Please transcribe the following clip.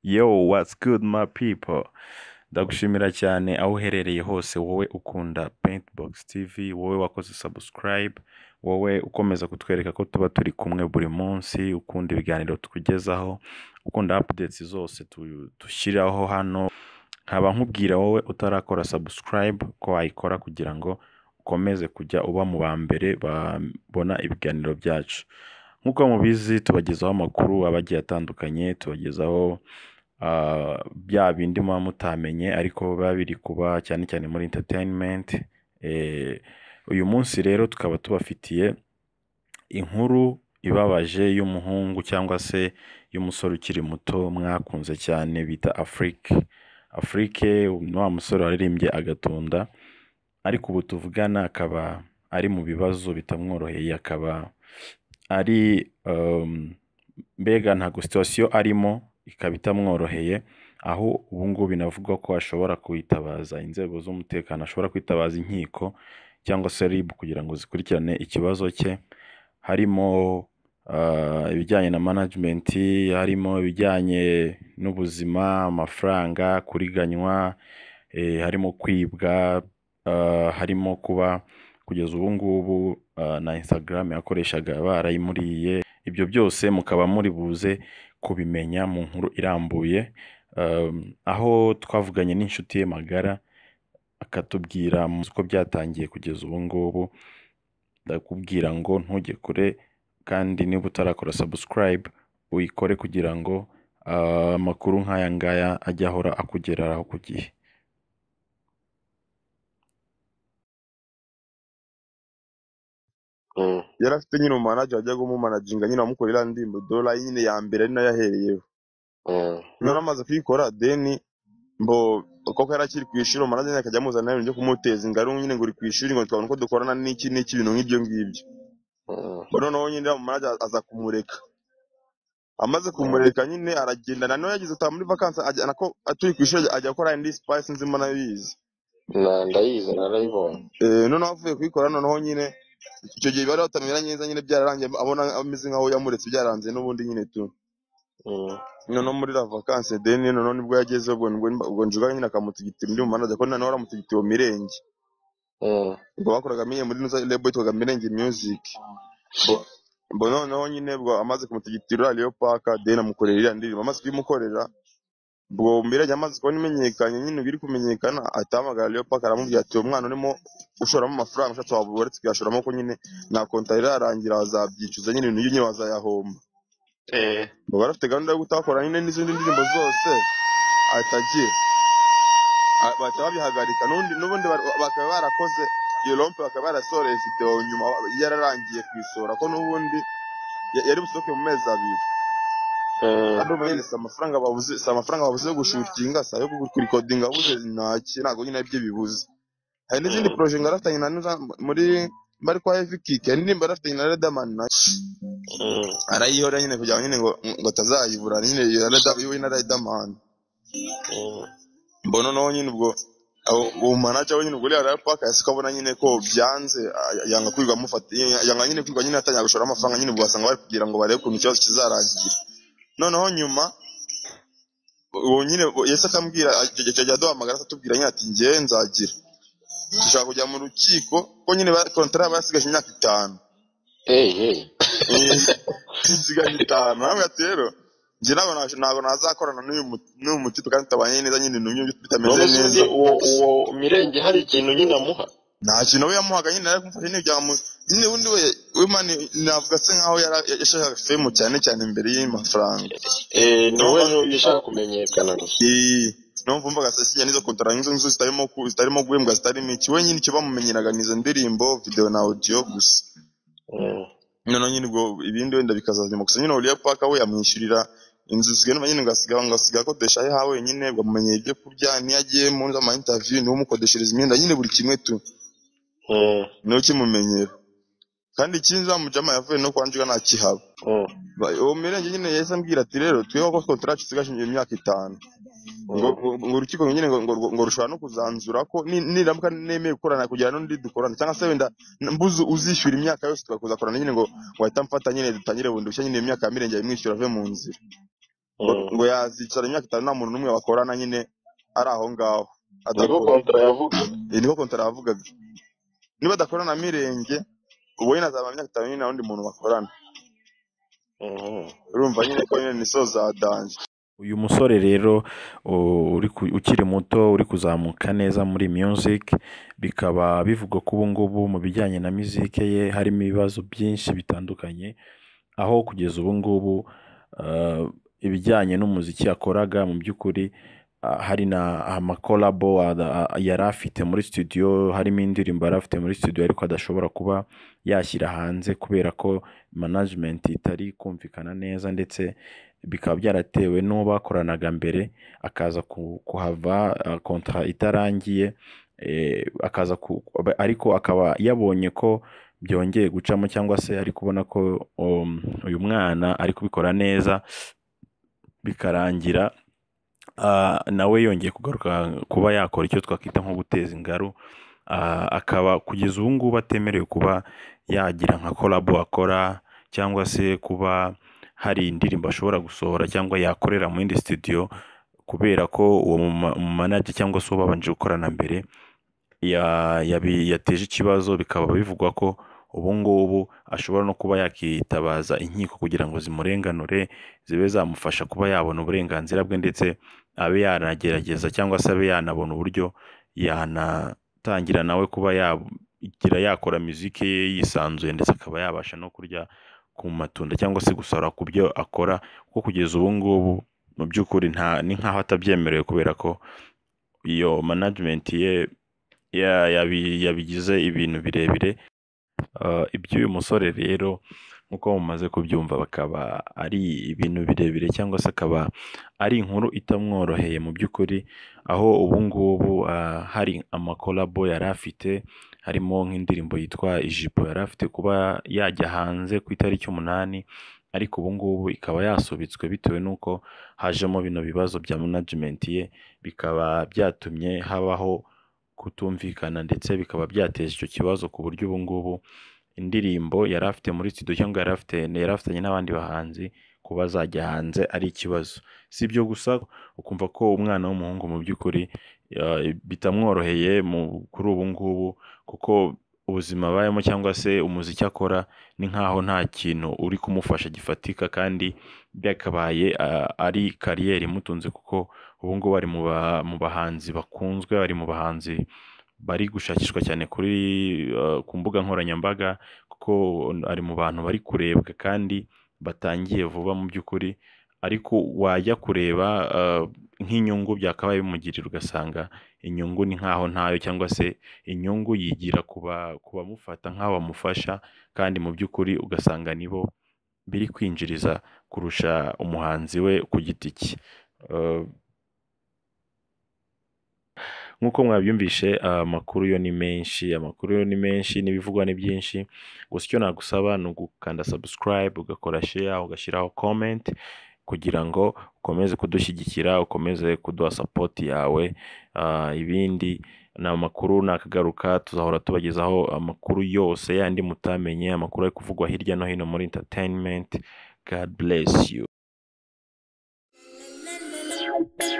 Yo, what's good my people? Ndagushimira cyane aho uherereye hose wowe ukunda Paintbox TV, wowe wakoze subscribe, wowe ukomeza kutwereka ko tuba turi kumwe buri munsi, ukunda ibiganiro tukugezaho, ukunda updates zose tu- dushyiraho hano. Nkaba nkubwira wowe utarakora subscribe ko wayikora kugira ngo ukomeze kujya uba mu ba mbere babona ibiganiro byacu. Nk'uko mubizi tubagezaho amakuru aba agiye atandukanye, tubagezaho ah, bya bindi muba mutamenye ariko biba biri kuba cyane cyane muri entertainment. Eh, uyu munsi rero tukaba tubafitiye inkuru ibabaje y'umuhungu cyangwa se y'umusore ukiri muto mwakunze cyane bita Afrique. Afrique ni wa musore waririmbye agatunda ariko ubu tuvugana akaba ari mu bibazo bitamworoheye akaba ari um, mbega ntabwo situwasiyo arimo ikaba itamworoheye aho ubu ngubu binavugwa ko ashobora kwitabaza inzego z'umutekano ashobora kwitabaza inkiko cyangwa se RIB kugira ngo zikurikirane ikibazo cye harimo ah, ibijyanye na management harimo ibijyanye n'ubuzima amafaranga kuriganywa eh, harimo kwibwa ah, harimo kuba kugeza ubu ngubu ah, na Instagram yakoreshaga barayimuriye ibyo byose mukaba muri buze kubimenya mu nkuru irambuye um, aho twavuganye n'inshuti ye magara akatubwira mu uko byatangiye kugeza ubu ngubu ndakubwira ngo ntujye kure kandi niba utarakora subscribe uyikore kugira ngo ah, amakuru nk'aya ngaya ajye ahora akugeraho ku gihe yari afite nyine umumanaje wajyaga umumanaginga nyine amukora iriya ndirimbo dora nyine ya mbere ari nayo ahereyeho nari amaze kuyikora deni mbo koko yari akiri ku ishuri umumanaje nyine akajya amuzana ibintu byo kumuteza ingaru nyine ngo uri ku ishuri ngo twabona uko dukorana n'iki n'iki ibintu nk'ibyo ngibyo Ngo noneho nyine uriya mumanaje aza kumureka amaze kumureka nyine aragenda na none yagize utaha muri vakansi ajya- nako turi ku ishuri ajya gukora indi sipayisi nzima nayo yize Na- ndayizi narayibonye Eh, noneho avuye kuyikora noneho nyine icyo gihe bari batamera neza nyine byararangiye abona ameze nkaho yamuretse byaranze n'ubundi nyine tu Mm, noneho muri la vakanse deni noneho nibwo yageze ubwo nibwo ubwo njuga nyine akamutigitira undi mumanaza ko noneho aramutigitiye uwo mirenge mm. ubwo bakoraga miye muri nuza lebo yitwaga mirenge music Bo- ubwo noneho nyine ubwo amaze kumutigitira uriya Leo paka deni amukorera iriya ndirimbo amaze kuyimukorera ubwo mirenge amaze kubona imenyekanye nyine biri kumenyekana ahita ahamagara Leo paka aramubwira ati uwo mwana urimo ushoramo amafaranga ushatse waba uretse kuyashoramo ko nyine nta konta irarangira bazabyicuza nyine ibintu nyine bazayahomba Eh, ubwo bari bafite gahunda yo gutakora nyine n'izindi ndirimbo zose ahita agiye Ah, bahita babihagarika n'ubundi n'ubundi bar- bakaba barakoze iyo rompe bakaba barasoreye videwo nyuma yararangiye kuyisohora ko n'ubundi ya- yari busohoke mu mezi abiri eh, kandi ubu nyine si amafaranga babuze si amafaranga babuze yo gushutinga si ayo kurikodinga abuze ntaki ntabwo nyine aribyo bibuze hari n'izindi mm. poroje ngo yarafatanye na Nuza muri bari kwa heavy kick hari n'indirimbo yarafatanye na Redman na Mm, arayihora nyine kugira ngo nyine ngo ngo atazayibura nyine iyo Redman iwe na Redman mm. mbona noneho nyine ubwo abo- uwo manager we nyine ubwo rero paka yasika abona nyine ko byanze a- yanga kwirwa amufata yanga nyine kwirwa nyine atangira gushora amafaranga nyine ubwo basanga bari kugira ngo barebe ukuntu ikibazo kizarangira noneho nyuma uwo nyine uwo Yesu akambwira ajya aduhamagara atubwira nyine ati njyewe nzagira dushaka kujya mu rukiko ko nyine kontara yaba yasigaje imyaka itanu Hey, hey. Eh, isigaje itanu namwe ati rero njye ntabwo naje- ntabwo nazakorana n'uyu mu- n'uyu mutipe kandi tutabanye neza nyine n'uyu bitameze none se undi neza uwo uwo mirenge hari ikintu nyine amuha nta kintu we yamuhaga nyine yari kumufasha nyine kugira ngo nyine undi we we mani navuga se nkaho yara- yashakaga femu cyane cyane imbere y'amafaranga Eh, ni Numva- wowe yashaka kumenyekana gusa Eh, numva umvaga se sinya nizo kontora nk'izo nzu zitarimo ku- zitarimo guhembwa zitarimo iki we nyine icyo bamumenyeraga ni izo ndirimbo video na audio gusa Mm, noneho nyine ubwo ibindi wenda bikazazima gusa nyine Oliya Paka we yamwishyurira inzu zisigaye nyine ngo asiga ngo asiga akodesha ahe ha wenyine bamumenyera ibyo kurya niyo agiye mu zama interview niwe umukodeshereza imyenda nyine buri kimwe tu mm, niwe kimumenyera kandi ikindi wa mujama yavuye no kwa Njuga ntakihaba mm, Ba- uwo mirenge nyine yahise ambwira ati rero twiho ko kontara yacu isigaje imyaka itanu ngo mm, ngo- ngo urukiko nyine ngo ngo- ngo rushobora no kuzanzura ko ni- niramuka nemeye gukorana kugira n'undi dukorana cyangwa se wenda mbuze uzishyura imyaka yose tugakuzakorana nyine ngo wahita amfata nyine dutangire bundi bushya nyine imyaka ya mirenge yamwishyura ave mu nzira ngo Mm. ngo yazicara imyaka itanu nta muntu n'umwe bakorana nyine ari aho ngaho niko adakora kontra yavuga Iyi niko kontara yavugaga niba adakorana na mirenge ubu nyine azaba imyaka itanu nyine nta wundi muntu bakorana urumva nyine ko nyine ni so za danje uyu musore rero u- uri ku- ukiri muto uri kuzamuka neza muri music bikaba bivugwa ko ubu ngubu mu bijyanye na music ye harimo ibibazo byinshi bitandukanye aho kugeza ubu ngubu uh, ibijyanye n'umuziki yakoraga mu by'ukuri uh, hari na amakolabo ada- a- yari afite muri studio harimo indirimbo yari afite muri studio ariko adashobora kuba yashyira hanze kubera ko management itari kumvikana neza ndetse bikaba byaratewe n'uwo bakoranaga mbere akaza ku- kuhava uh, kontra itarangiye eh, akaza ku- ariko akaba yabonye ko byongeye gucamo cyangwa se ari kubona ko um, uyu mwana ari kubikora neza bikarangira ah, nawe yongeye kugaruka kuba yakora icyo twakwita nko guteza ingaru Ah, akaba kugeza ubu ngubu atemerewe kuba yagira nka kolabo akora cyangwa se kuba hari indirimbo ashobora gusohora cyangwa yakorera mu yindi studio kubera ko uwo muma- mumanaje cyangwa se ubabanje gukorana mbere ya- yabi- yateje ikibazo bikaba bivugwa ko ubu ngubu ashobora no kuba yakitabaza inkiko kugira ngo zimurenganure zibe zamufasha kuba yabona uburenganzira bwe ndetse abe yanagerageza cyangwa se abe yanabona uburyo yanatangira nawe kuba yagira yakora muziki ye yisanzuye ndetse akaba yabasha no kurya ku matunda cyangwa se gusora ku byo akora kuko kugeza ubu ngubu mu by'ukuri nta ni nk'aho atabyemerewe kubera ko iyo management ye ya- yabi- yabigize ibintu birebire Uh, iby'uyu musore rero nk'uko mumaze kubyumva bakaba ari ibintu birebire cyangwa se akaba ari inkuru itamworoheye mu by'ukuri aho ubu ngubu uh, hari amakolabo yari afite harimo nk'indirimbo yitwa ijipo yari afite kuba yajya hanze ku itariki umunani ariko ubu ngubu ikaba yasubitswe bitewe n'uko hajemo bino bibazo bya management ye bikaba byatumye habaho kutumvikana ndetse bikaba byateje icyo kibazo ku buryo ubu ngubu indirimbo yari afite muri studio cyangwa yari afite yari afitanye n'abandi bahanzi kuba zajya hanze ari ikibazo si ibyo gusa ukumva ko umwana w'umuhungu mu by'ukuri uh, bitamworoheye mu- kuri ubu ngubu kuko ubuzima abayemo cyangwa se umuziki akora ni nk'aho nta kintu uri kumufasha gifatika kandi byakabaye uh, ari kariyeri imutunze kuko ubu ngubu bari mu ba- mu bahanzi bakunzwe bari mu bahanzi bari gushakishwa cyane kuri uh, ku mbuga nkoranyambaga kuko ari mu bantu bari kurebwa kandi batangiye vuba mu by'ukuri ariko wajya kureba uh, nk'inyungu byakabaye bimugirira ugasanga inyungu ni nkaho ntayo cyangwa se inyungu yigira ku ba- ku bamufata nk'aho bamufasha kandi mu by'ukuri ugasanga nibo biri kwinjiriza kurusha umuhanzi we ku giti cye Uh, nk'uko mwabyumvishe amakuru yo ni menshi amakuru yo ni menshi n'ibivugwa ni byinshi gusa icyo nagusaba ni ugukanda subscribe ugakora share ugashyiraho comment kugira ngo ukomeze kudushyigikira ukomeze kuduha support yawe Ah, ibindi ni amakuru nakagaruka tuzahora tubagezaho amakuru yose yandi mutamenye amakuru ari kuvugwa hirya no hino muri entertainment god bless you La la la la la